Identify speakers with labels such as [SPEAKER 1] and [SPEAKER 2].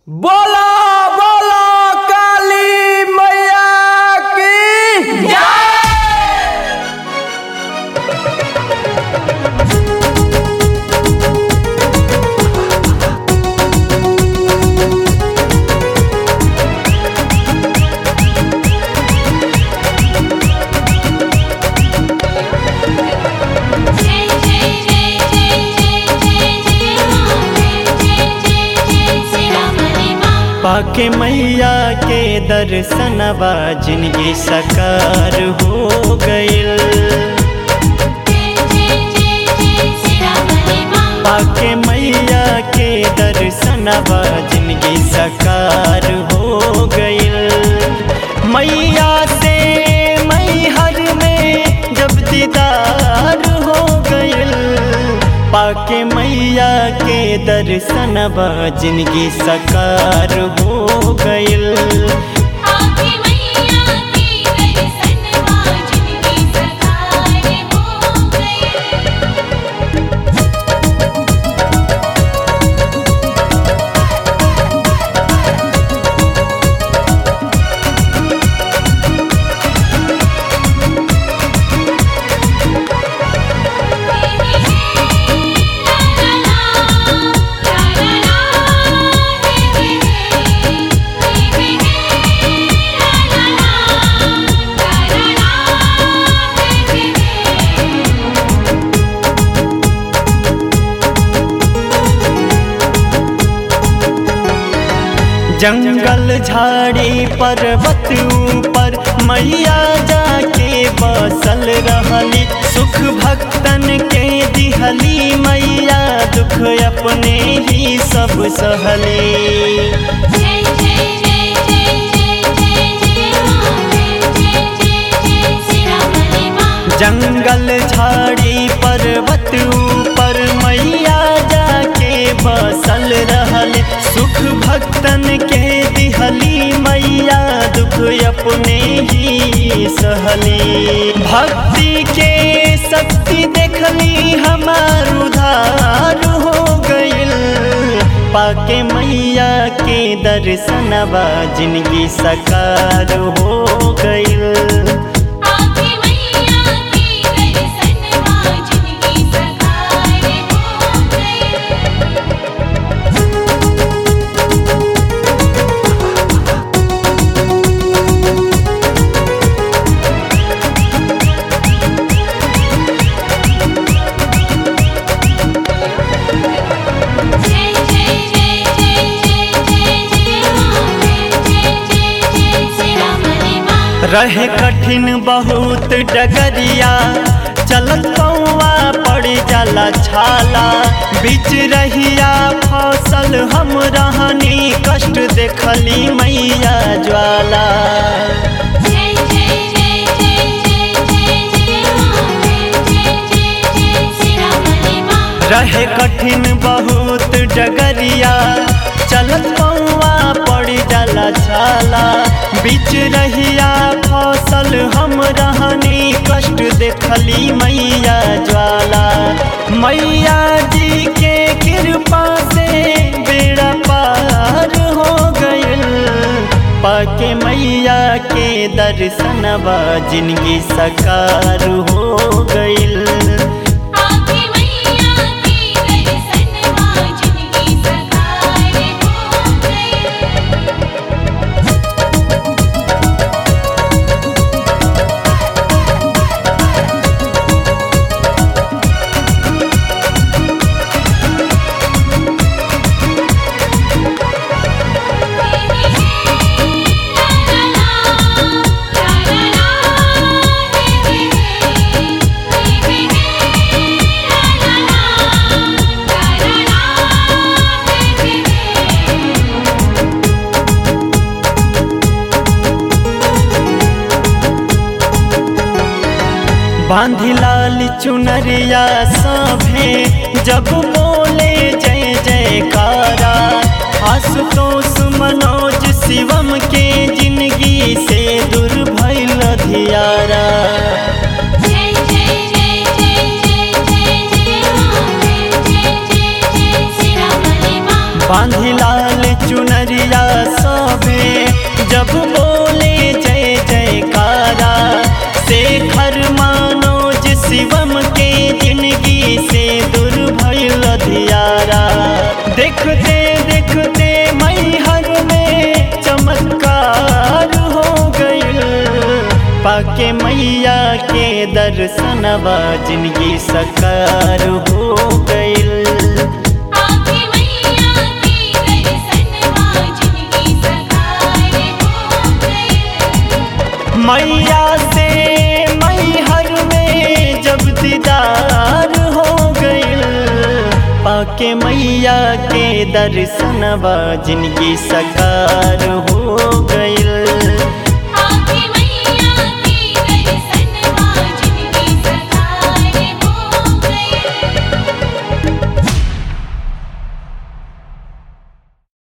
[SPEAKER 1] बोला बोला काली मैया की
[SPEAKER 2] जय जय जय जय जय जय जय मां जय जय जय जय श्री राम हरे मां
[SPEAKER 3] पाके मैया के दर्शनवा जिनगी सकार हो गइल
[SPEAKER 2] जय जय जय जय श्री राम हरे मां
[SPEAKER 3] पाके मैया के दर्शनवा जिनगी सकार हो गइल मैया से मैहर में जब दीदार हो गइल पाके मैया के दर्शनवा जिनगी सकार हो गइल
[SPEAKER 2] आके मैया की दर्शन जिनकी सकार हो गए
[SPEAKER 3] जंगल झाड़ी पर्वत ऊपर मैया जाके बसल रहली सुख भक्तन के दिहली मैया दुख अपने ही सब सहली
[SPEAKER 2] जय जय जय जय जय जय जय मां जय जय जय जय श्री राम हरे मां
[SPEAKER 3] जंगल झाड़ी पर्वत ऊपर मैया जाके बसल रहली सुख भक्तन के दिहली मैया दुख अपने ही सहली भक्ति के शक्ति देखली हमार उधार हो गइल पाके मैया के दर्शनवा जिनगी सकार हो गइल
[SPEAKER 2] आके मैया की दर्शन जिनकी सकार हो गए जय जय जय जय जय जय जय मां जय जय जय जय श्री राम हरे मां
[SPEAKER 3] रहे कठिन बहुत डगरिया चलत पौआ पड़ जाला छाला बीच रहिया फसल हम रहनी कष्ट देखली मैया ज्वाला
[SPEAKER 2] जय जय जय जय जय जय जय मां जय जय जय जय श्री राम हरे मां
[SPEAKER 3] रहे कठिन बहुत डगरिया चलत पौआ पड़ जाला छाला बीच रहिया फसल हम रहनी कष्ट देखली मैया ज्वाला मैया जी के कृपा से बेड़ा पार हो गइल पाके मैया के दर्शनवा जिनगी सकार हो गइल
[SPEAKER 2] आके मैया की दर्शन जिनकी सकार हो गए
[SPEAKER 3] बांधी लाल चुनरिया सभे जब बोले जय जयकारा आशुतोष मनोज शिवम के जिंदगी से दूर भइल धियारा
[SPEAKER 2] जय जय जय जय जय जय जय मां जय जय जय जय श्री राम हरे मां
[SPEAKER 3] बांधी लाल चुनर चुनरिया सभे जब बोले जय जयकारा शेखर मनोज शिवम के जिंदगी से दूर भइल धियारा देखते देखते मैहर में चमत्कार हो गइल पाके मैया के दर्शनवा जिंदगी सकार हो गइल
[SPEAKER 2] आके मैया के दर्शनवा जिंदगी सकार हो गई
[SPEAKER 3] मैया से मैहर में जब दीदार हो गइल पाके मैया के दर्शनवा जिंदगी सकार हो गइल